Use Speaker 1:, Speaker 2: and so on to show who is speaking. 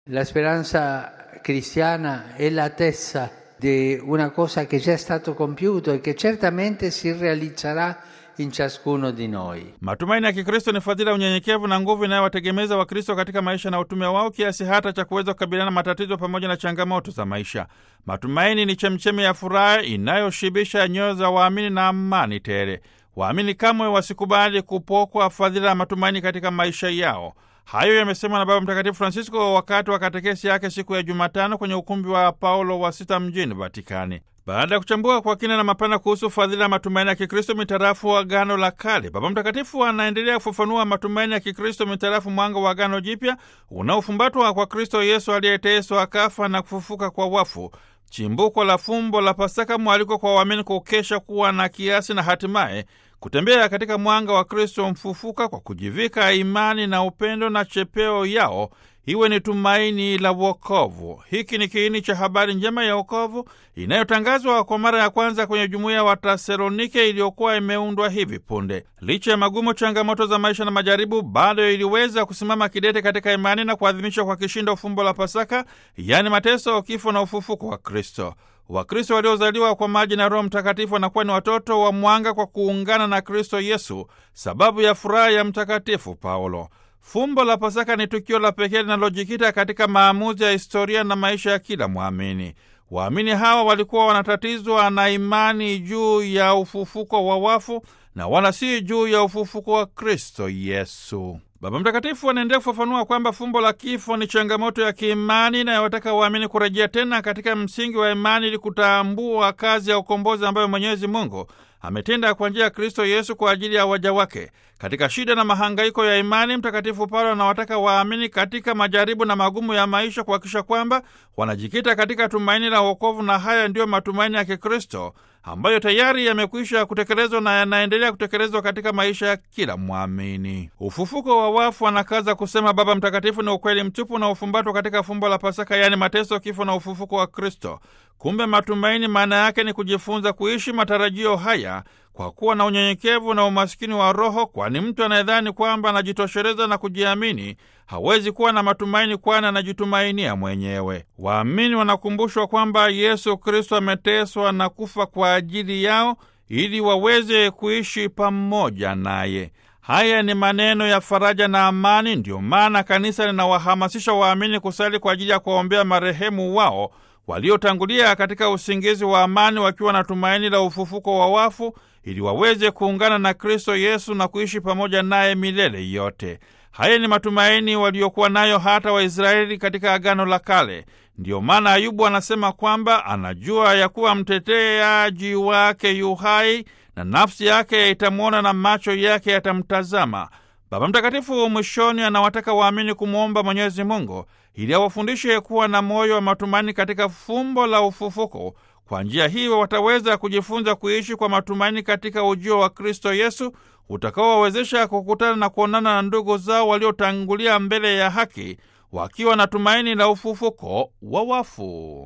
Speaker 1: La speranza cristiana è l'attesa di una cosa che già è stato compiuto e che certamente si realizzerà in ciascuno di noi.
Speaker 2: Matumaini ya Kikristo ni fadhila, unyenyekevu na nguvu inayowategemeza Wakristo katika maisha na utume wao kiasi hata cha kuweza kukabiliana na matatizo pamoja na changamoto za maisha. Matumaini ni chemchemi ya furaha inayoshibisha nyoyo za waamini na amani tele. Waamini kamwe wasikubali kupokwa fadhila ya matumaini katika maisha yao. Hayo yamesemwa na Baba Mtakatifu Francisco wakati wa katekesi yake siku ya Jumatano kwenye ukumbi wa Paulo wa Sita mjini Vatikani. Baada ya kuchambua kwa kina na mapana kuhusu fadhila ya matumaini ya Kikristo mitarafu wa Agano la Kale, Baba Mtakatifu anaendelea kufafanua matumaini ya Kikristo mitarafu mwanga wa Agano Jipya unaofumbatwa kwa Kristo Yesu aliyeteswa, akafa na kufufuka kwa wafu, chimbuko la fumbo la Pasaka, mwaliko kwa waamini kukesha, kuwa na kiasi na hatimaye kutembea katika mwanga wa Kristo mfufuka kwa kujivika imani na upendo, na chepeo yao iwe ni tumaini la wokovu. Hiki ni kiini cha habari njema ya wokovu inayotangazwa kwa mara ya kwanza kwenye jumuiya wa Tasalonike iliyokuwa imeundwa hivi punde. Licha ya magumu, changamoto za maisha na majaribu, bado iliweza kusimama kidete katika imani na kuadhimisha kwa kishindo fumbo la Pasaka, yaani mateso, kifo na ufufuko wa Kristo. Wakristo waliozaliwa kwa maji na Roho Mtakatifu wanakuwa ni watoto wa mwanga kwa kuungana na Kristo Yesu, sababu ya furaha ya Mtakatifu Paulo. Fumbo la Pasaka ni tukio la pekee linalojikita katika maamuzi ya historia na maisha ya kila mwamini. Waamini hawa walikuwa wanatatizwa na imani juu ya ufufuko wa wafu na wala si juu ya ufufuko wa Kristo Yesu. Baba Mtakatifu anaendelea kufafanua kwamba fumbo la kifo ni changamoto ya kiimani inayowataka waamini kurejea tena katika msingi wa imani ili kutambua kazi ya ukombozi ambayo Mwenyezi Mungu ametenda kwa njia ya Kristo Yesu kwa ajili ya waja wake. Katika shida na mahangaiko ya imani, Mtakatifu Paulo anawataka waamini katika majaribu na magumu ya maisha kuhakikisha kwamba wanajikita katika tumaini la wokovu, na haya ndiyo matumaini ya Kikristo ambayo tayari yamekwisha kutekelezwa na yanaendelea kutekelezwa katika maisha ya kila mwamini. Ufufuko wa wafu, anakaza kusema Baba Mtakatifu, ni ukweli mtupu na ufumbatwa katika fumbo la Pasaka, yaani mateso, kifo na ufufuko wa Kristo. Kumbe matumaini maana yake ni kujifunza kuishi matarajio haya kwa kuwa na unyenyekevu na umasikini wa roho, kwani mtu anayedhani kwamba anajitosheleza na kujiamini hawezi kuwa na matumaini, kwani anajitumainia mwenyewe. Waamini wanakumbushwa kwamba Yesu Kristo ameteswa na kufa kwa ajili yao ili waweze kuishi pamoja naye. Haya ni maneno ya faraja na amani. Ndiyo maana kanisa linawahamasisha waamini kusali kwa ajili ya kuwaombea marehemu wao waliotangulia katika usingizi wa amani, wakiwa na tumaini la ufufuko wa wafu, ili waweze kuungana na Kristo Yesu na kuishi pamoja naye milele yote. Haya ni matumaini waliokuwa nayo hata Waisraeli katika Agano la Kale. Ndiyo maana Ayubu anasema kwamba anajua ya kuwa mteteaji wake yu hai na nafsi yake itamwona na macho yake yatamtazama. Baba Mtakatifu mwishoni anawataka waamini kumwomba Mwenyezi Mungu ili awafundishe kuwa na moyo wa matumaini katika fumbo la ufufuko. Kwa njia hiyo wataweza kujifunza kuishi kwa matumaini katika ujio wa Kristo Yesu utakaowawezesha kukutana na kuonana na ndugu zao waliotangulia mbele ya haki wakiwa na tumaini la ufufuko wa wafu.